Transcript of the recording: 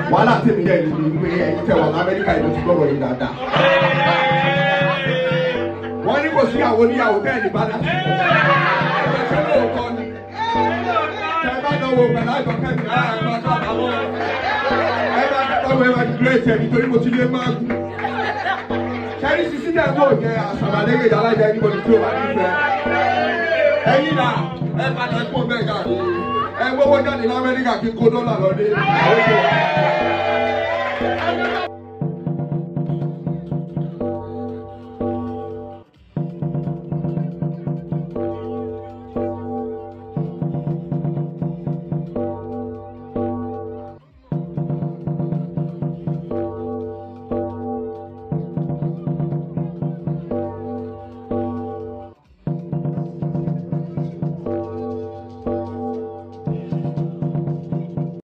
wàhálà tèmi yẹ ni mi pé ẹ̀yin tẹ̀ wà lamẹ́ríkà yìí ló ti gbọ́dọ̀ yìí dáadáa. wọ́n ní kò sí àwọn oníyàwó bẹ́ẹ̀ ní bàdà sí. ẹ̀ṣẹ̀ lóòótọ́ ni. tẹ bá dánwò pẹ̀lú àjọkẹ́ mi lára ẹ̀ máa kábàámọ̀. ẹ bá dánwò ẹ máa ti dúró ètò ẹ̀ nítorí mo ti lé máa gùn. sẹ́rí sísí náà tó jẹ́ àṣàlàyé alájà ẹnìbọn tí ó bá ní fẹ́. ẹ̀yin náà ẹ padà kó bẹ́ẹ̀ káàkiri. ẹ gbówó jáde lamẹ́ríkà kí n kó dọ́là lọ dé.